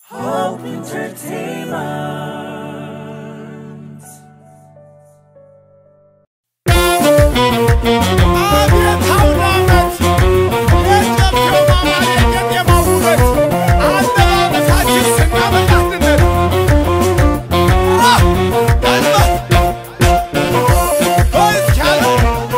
Hope Entertainment. አቤት አውደ ዓመት! የጨፌው ማማር የቄጤማው ውበት! አለባበሳችን ስናበቃትነት! አ! ቀልበ! በይ እስኪ አለ!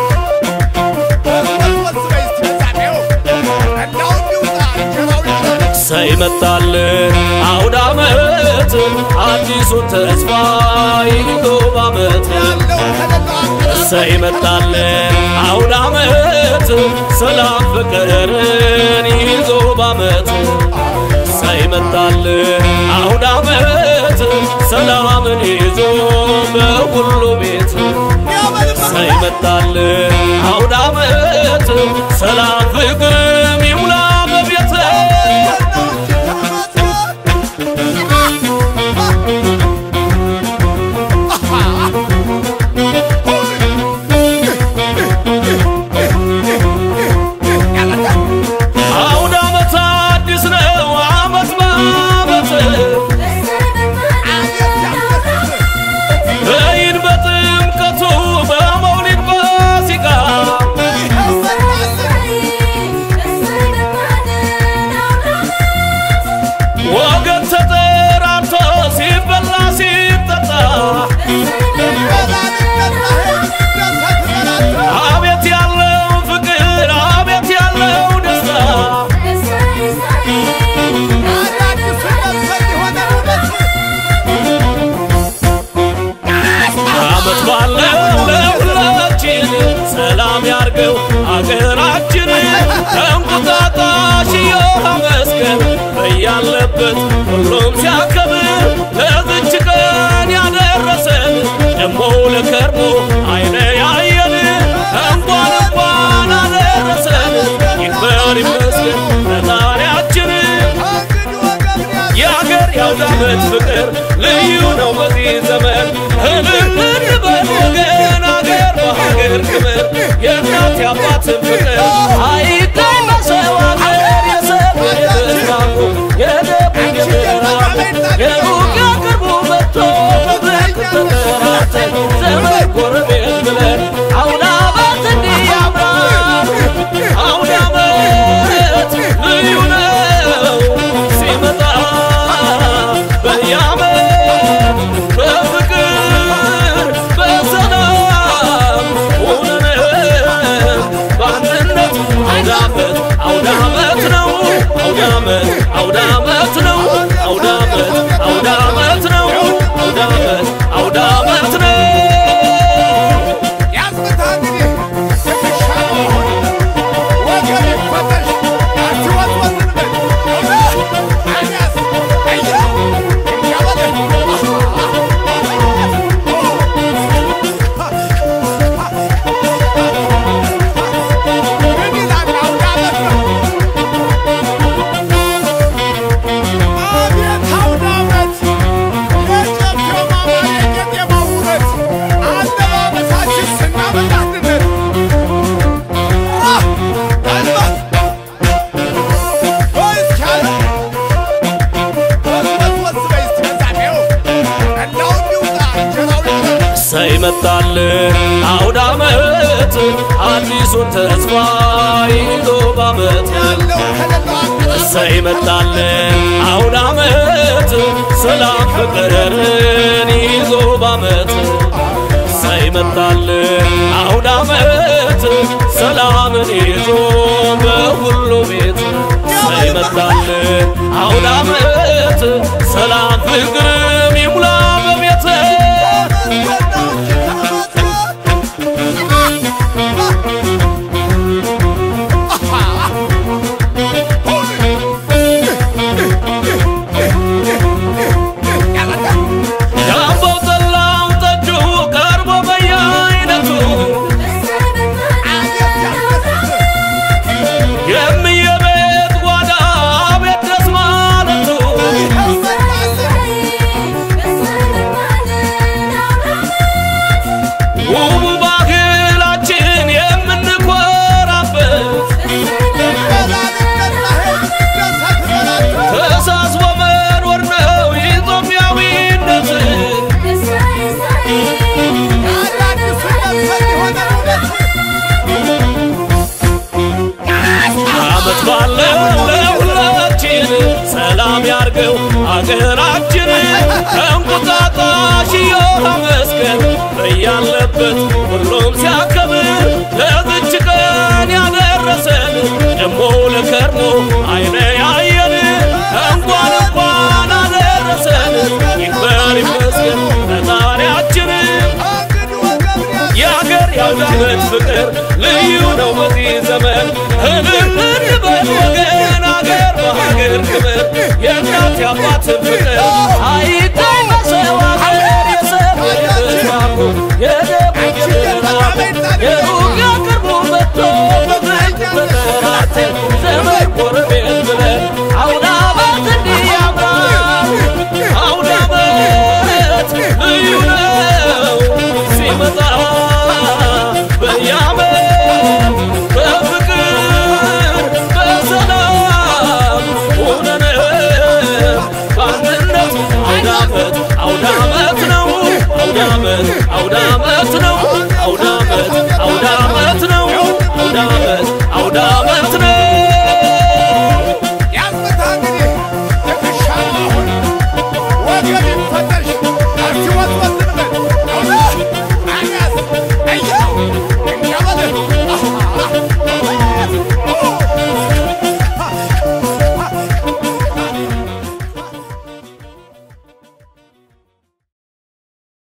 ወዝወዝ በይ እስኪ በዛኔው! እንዳው እንዲውጣ እንጀራው ይቅረብ! ሳይመጣል አውደ ዓመት አዲሱን ተስፋ ይዞ ባመት ያለው ከሌለው አገር ሳይመጣል አውደ ዓመት ሰላም ፍቅርን ይዞ ባመት ሳይመጣል አውደ ዓመት ሰላምን ይዞ በሁሉ ቤት ያበልበ! ሳይመጣል አውደ ዓመት ሰላም ፍቅርም ይሙላ በቤት አውደ ዓመት አዲስ ነው ዓመት በዓመት በይን በጥምቀቱ በመውሊድ በሲቃ ወገን ተጠራርቶ ሲበላ ሲጠጣ አቤት ያለው ፍቅር አቤት ያለው ደስታ ዓመት ባለው ለሁላችን ሰላም ያርገው አገራችን እንቁጣጣሽ መስገን በያለበት ሁሉም ሲያከብር ለዝች ቀን ያደረሰን ደሞ ለከርሞ አይነ ያየን እንኳን እንኳን አደረሰን ይክበር ይመስገን ፈጣሪያችን የአገር የአውደ ዓመት ፍቅር ልዩ ነው በዚህ ዘመን እልል እንበል ወገን አገር በሀገር ክብር የእናት የአባትን ፍቅር አይታይ በሰው አገር የሰው የተስማሙ የደቡብ የምዕራቡ የሩቅ የቅርቡ መጥቶ በፍቅር ተጠራርተን ዘመድ ጎረቤት ብለን አውደ ዓመት እንዲህ ያምራል አውደ ዓመት ልዩ ነው ሲመጣ በየዓመት በፍቅር በሰላም ሆነን በአንድነት አውደ ዓመት አውደ ዓመት ነው አውደ ዓመት አውደ ዓመት ነው አውደ ዓመት አውደ ዓመት ነው አውደ ዓመት አውደ ዓመት ነው ሳይመጣል አውደ ዓመት አዲሱን ተስፋ ይዞ ባመት ሳይመጣል አውደ ዓመት ሰላም ፍቅርን ይዞ ባመት ሳይመጣል አውደ ዓመት ሰላምን ይዞ በሁሉ ቤት ሳይመጣል አውደ ዓመት ሰላም ፍቅርም ይሙላ በቤት ዳቦው ጠላው ጠጁ ቀርቦ በየአይነቱ የምየቤት ጓዳ ቤት ደስ ማለቱ ያለው ለሁላችን ሰላም ያርገው አገራችን እንቁጣጣሽ የሆነ መስቀል በያለበት ሁሉም ሲያከብር ለዝች ቀን ያደረሰን ደሞ ለከርሞ አይነ ያየን እንኳን እንኳን አደረሰን ይክበር ይመስገን ፈጣሪያችን የአገር ያውዳመት ፍቅር ልዩ ነው በዚህ ዘመን እልል በል ወገን አገር በሀገር ክብር የእናት የአባት ፍቅር አይታይ በሰው አገር የሰሩ የተስማሙ የደቡብ የምዕራቡ የሩቅ የቅርቡ መጥቶ በፍቅር ተጠራርተን ዘመን ጎረቤት ብለን አውደ ዓመት እንዲህ ያምራል አውደ ዓመት ልዩ ነው ሲመጣ በየዓመት በፍቅር በሰላም ሆነን በአንድነት አውደ ዓመት አውደ ዓመት ነው አውደ ዓመት